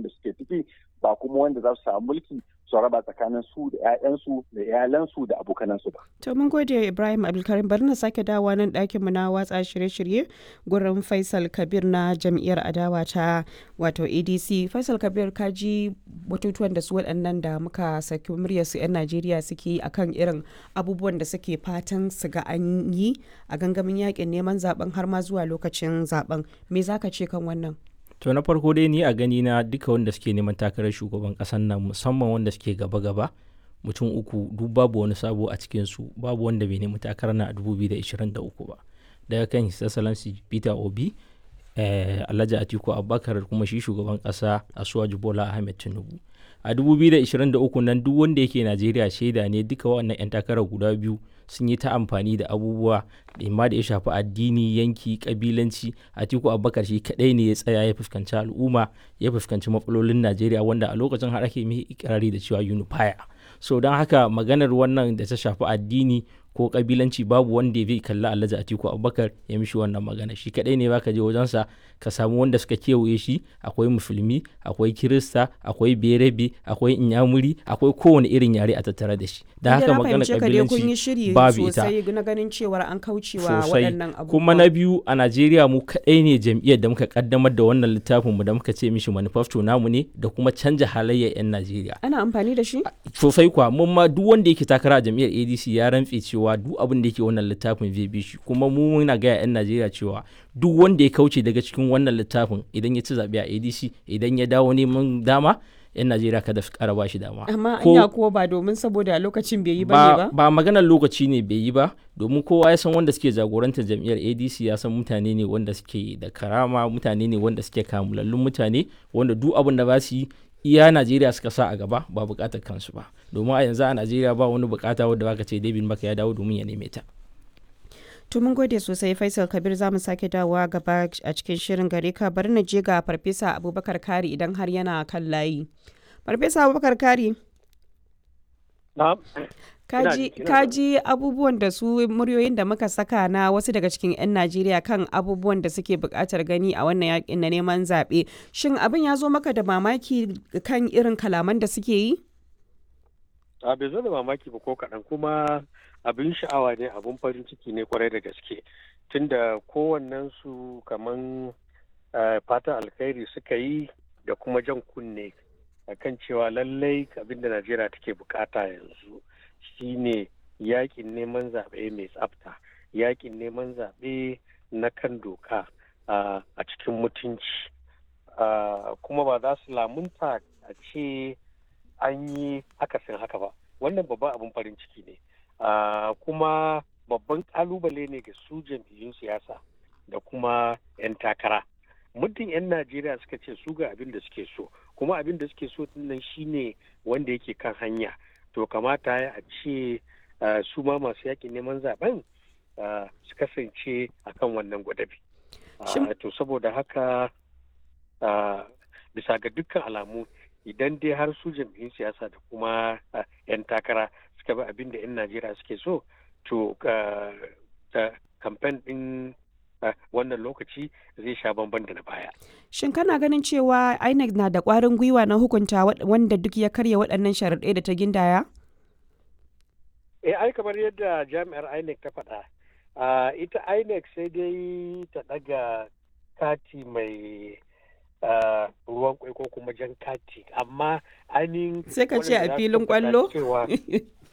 halin da suke ciki ba kuma wanda za su samu mulki su raba tsakanin su da 'ya'yansu da iyalansu da abokanansu ba. To mun gode Ibrahim Abdulkarim bari na sake dawowa nan ɗakinmu na watsa shirye-shirye gurin Faisal Kabir na jam'iyyar adawa ta wato ADC. Faisal Kabir ka ji batutuwan da su waɗannan da muka saki muryar su 'yan Najeriya suke yi akan irin abubuwan da suke fatan su ga an yi a gangamin yakin neman zaben har ma zuwa lokacin zaben. Me za ka ce kan wannan? to na farko dai ni a gani na duka wanda suke neman takarar shugaban kasan nan musamman wanda suke gaba-gaba mutum uku duk babu wani sabo a cikin su babu wanda bai nemi takarar na a 2023 ba daga kan his excellency peter obi eh, alhaji atiku abubakar kuma shi shugaban kasa asuwaju bola ahmed tinubu a 2023 nan duk wanda yake najeriya shaida ne duka wannan 'yan takarar guda biyu sun yi ta amfani da abubuwa imma da ya shafi addini yanki kabilanci atiku abubakar shi kadai ne ya tsaya ya fuskanci al'umma ya fuskanci matsalolin najeriya wanda a lokacin har ake mai ikirari da cewa unifier so don haka maganar wannan da ta shafi addini ko kabilanci babu wanda ya kalla alhaji atiku abubakar ya mishi wannan magana shi kadai ne baka je wajensa ka samu wanda suka kewaye shi akwai musulmi akwai kirista akwai berebe akwai inyamuri akwai kowane irin yare a tattare da shi da haka magana kabilanci babu ita na ganin cewar an kaucewa sosai waɗannan abubuwa kuma na biyu a najeriya mu kadai ne jam'iyyar da muka kaddamar da wannan littafin mu da muka ce mishi manifesto namu ne da kuma canja halayyar 'yan najeriya ana amfani da shi sosai kuwa mun ma duk wanda yake takara a jam'iyyar adc ya rantse cewa duk abin da yake wannan littafin zai bi shi kuma mu muna gaya 'yan najeriya cewa duk wanda ya kauce daga cikin wannan littafin idan ya ci zaɓe a adc idan ya dawo neman dama 'yan najeriya kada su ƙara ba shi dama amma Ko- anya kuwa ba domin saboda lokacin bai yi bane ba ba maganar lokaci ne bai yi ba domin kowa ya san wanda suke jagorantar jam'iyyar adc ya san mutane ne wanda suke da karama mutane ne wanda suke kamulallun mutane wanda duk abin da ba su yi iya najeriya suka sa a gaba ba bukatar kansu ba domin a yanzu a najeriya ba wani bukata wadda baka ce david maka ya dawo domin ya neme ta To mun gode sosai Faisal Kabir za mu sake dawowa gaba a cikin shirin gare ka bari na je ga Farfesa Abubakar Kari idan har yana kan layi. Farfesa Abubakar Kari, Na'am. kaji ina kaji abubuwan da su muryoyin da muka saka na wasu daga cikin 'yan Najeriya kan abubuwan da suke buƙatar gani a wannan yakin na neman zaɓe. Shin abin ya zo maka da mamaki kan irin kalaman da suke yi? a bai zo da mamaki ba ko kaɗan kuma abin sha'awa ne abin farin ciki ne kwarai da gaske tunda kowannen su kaman eh, fatan alkhairi suka yi da kuma jan kunne akan cewa lallai abin da najeriya take bukata yanzu shine yakin neman zaɓe mai tsafta yakin neman zaɓe na kan doka ah, a cikin mutunci Ah, kuma ba za su lamunta a ce an yi akasin haka ba wannan babban abin farin ciki ne Ah, kuma babban kalubale ne ga su jam'iyyun siyasa da kuma 'yan takara muddin 'yan najeriya suka ce su ga abin da suke so kuma abin da suke so nan shine wanda yake kan hanya to kamata ya a ce ah, su ma masu yakin neman zaben ah, su kasance akan wannan gwadabi Ah, Shin- to saboda haka ah, bisa ga dukkan alamu idan dai har su jam'iyyun siyasa da kuma ah, 'yan takara suka bi abin da 'yan najeriya suke so to ah, ta- kamfen din ah, wannan lokaci zai sha bamban da na baya Shin kana ganin cewa INEC na da ƙwarin gwiwa na hukunta wa- wanda duk ya karya waɗannan sharaɗai da ta gindaya? eh ai kamar yadda jami'ar inec ta faɗa ah, ita inec sai dai ta ɗaga kati mai ah, ruwan kwai ko kuma jan kati amma ainihin Sai ka ce a waɗanda za su filin tabbata ƙwallo? cewa